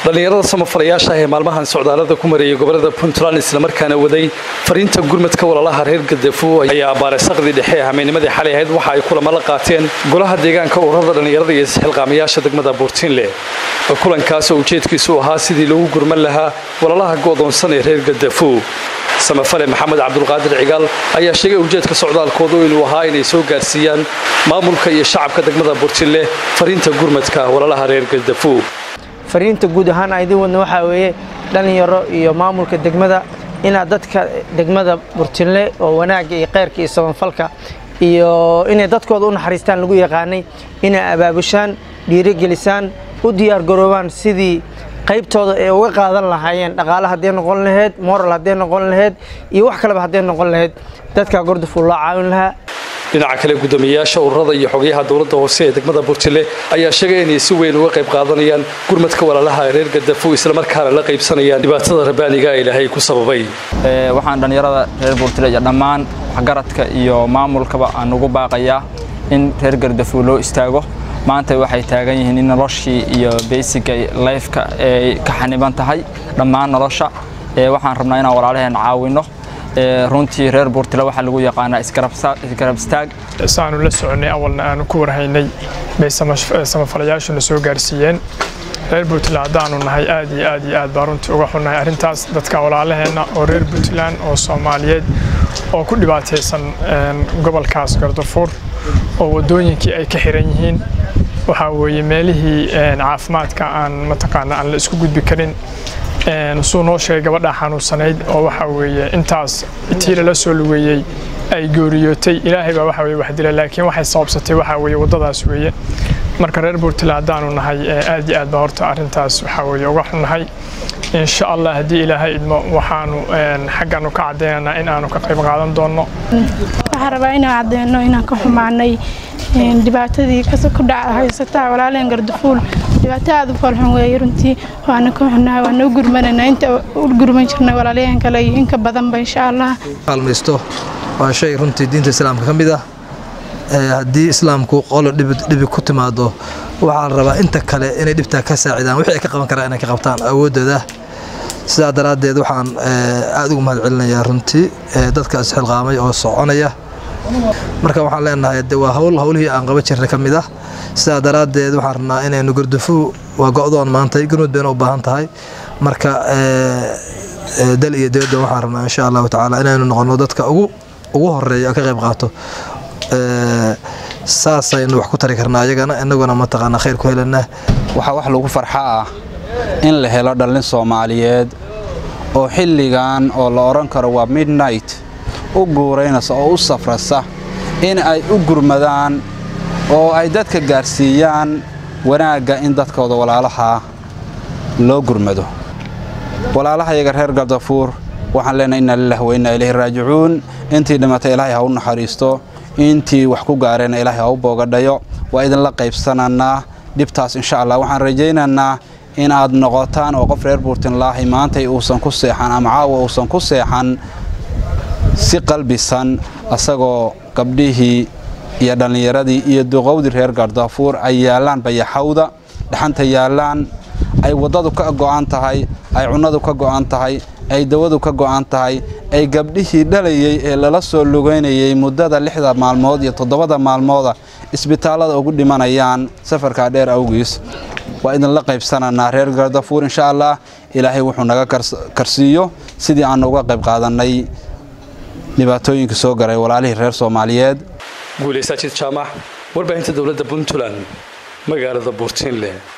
dhallinyarada samafalayaasha ah ee maalmahan socdaalada ku mareeyay gobolada puntland islamarkaana waday fariinta gurmadka walaalaha reer gadafo ayaa abbaaray saqdii dhexe ee hameennimadii xalay ahayd waxa ay kulamo la qaateen golaha deegaanka ururada dhallinyarada iyo isxilqaamayaasha degmada buurtiinle kulankaas oo ujeedkiisu ahaa sidii loogu gurman lahaa walaalaha go'doonsan ee reer gadafo samafale maxamed cabdulqaadir cigaal ayaa sheegay ujeedka socdaalkoodu inuu ahaa inay soo gaarsiiyaan maamulka iyo shacabka degmada buurtiinle fariinta gurmadka walaalaha reer gadafo fariinta guud ahaan aan idin wadna waxaa weeye dhallinyaro iyo maamulka degmada inaad dadka degmada burtinle oo wanaagga iyo kheyrka iyo samafalka iyo inay dadkooda u naxariistaan lagu yaqaanay inay abaabushaan dhiirigelisaan u diyaargaroobaan sidii qaybtooda ay uga qaadan lahaayeen dhaqaale hadday noqon lahayd moral hadday noqon lahayd iyo wax kaleba hadday noqon lahayd dadka gordafuu loo caawin lahaa dhinaca kale guddoomiyeyaasha ururada iyo xogayaha dowladda hoose ee degmada buurtile ayaa sheegay inay si weyn uga qayb qaadanayaan gurmadka walaalaha reer gadafo islamarkaana la qaybsanayaan dhibaatada rabaaniga ee ilaahay ku sababay waxaan dhallinyarada reer buurtile iyo dhammaan waxgaradka iyo maamulkaba aan ugu baaqayaa in reer gardafo loo istaago maanta waxay taagan yihiin in noloshii iyo beysiga lifeka ay ka xaniban tahay dhammaan nolosha waxaan rabnaa inaan walaalaheen caawinno runtii reer buurtile waxaa lagu yaqaanaa isgarab istaag saanu la soconay awalna aanu ku warhaynay bay samafalayaashuna soo gaarsiiyeen reer puntland haddaanu nahay aad iyo aad iyo aad baa runtii uga xunnahay arrintaas dadka walaalaheenna oo reer puntland oo soomaaliyeed oo ku dhibaataysan gobolkaas gardafuur oo waddooyinkii ay ka xiran yihiin waxaa weeye meelihii caafimaadka aan mataqaana aan la isku gudbi karin suu noo sheegay gabadhaa xanuunsanayd oo waxaa weeye intaas tii lala soo lugeeyey ay gooriyootay ilaahay baa waxa weye wax dila laakiin waxay sababsatay waxaa weeye waddadaas weeye marka reer puntland haddaanu nahay aad iyo aad baa horta arrintaas waxaa weeye uga xunnahay insha allah haddii ilaahay idmo waxaanu xaggaanu ka caddaynaynaa in aanu ka qayb qaadan doonno waxaan rabaa inaan caddeyno inaan ka xumaanay dhibaatadii ku dhaca haysataa walaaleen gardafuul dhibaato aad u foolxun weeye runtii waana ka xunnahay waana u gurmanaynaa inta u gurman jirnay walaalyahan kale iyo inka badanba insha allah kaalmaysto waa shay runtii diinta islaamka ka mid ah haddii islaamku qolo dhibi ku timaado waxaa la rabaa inta kale inay dhibtaa ka saacidaan wixii ay ka qaban karaan inay ka qabtaan awooddooda sidaa daraaddeed waxaan aad ugu mahad celinayaa runtii dadka isxilqaamay oo soconaya marka waxaan leenahay de waa hawl hawlihii aan qaban jirnay ka mid ah sidaa daraaddeed waxaan rabnaa inaynu gardafu waa go'doon maantay gurmud bayna u baahan tahay marka dal iyo dibadda waxaan rabnaa insha allahu tacaala inaynu noqono dadka ugu ugu horeeya ka qayb qaato saasaynu wax ku tari karnaa ayagana inaguna mataqaana khayr ku helana waxaa wax lagu farxa ah in la helo dhallin soomaaliyeed oo xilligan oo la odhan karo waa midnight u guuraynaysa oo u safrasa in ay u gurmadaan oo ay dadka gaarsiiyaan wanaagga in dadkooda walaalaha loo gurmado walaalahayaga reer gardafuur waxaan leenahay inna lilah wa inna ilayhi raajicuun intii dhimatay ilaahay ha u naxariisto intii wax ku gaareenna ilaahay ha u boogadhayo waa idinla qaybsananaa dhibtaas insha allah waxaan rajaynaynaa in aad noqotaan oo qof reer buurtinlaahi maantay uusan ku seexan ama caawa uusan ku seexan si qalbisan asagoo gabdhihii iyo dhallinyaradii iyo duqowdii reer gardafuur ay yaallaan bayaxawda dhaxanta yaallaan ay waddadu ka go'an tahay ay cunnadu ka go'an tahay ay dawadu ka go'an tahay ay gabdhihii dhalayey ee lala soo lugaynayey muddada lixda maalmood iyo toddobada maalmooda isbitaallada ugu dhimanayaan safarkaa dheer awgiis waa idinla qaybsananaa reer gardafuur insha allah ilaahay wuxuu naga karsiiyo sidii aanu uga qayb qaadannay dhibaatooyinka soo garay walaalihii reer soomaaliyeed guulaysaajid jaamac warbaahinta dowladda puntland magaalada buurtiinle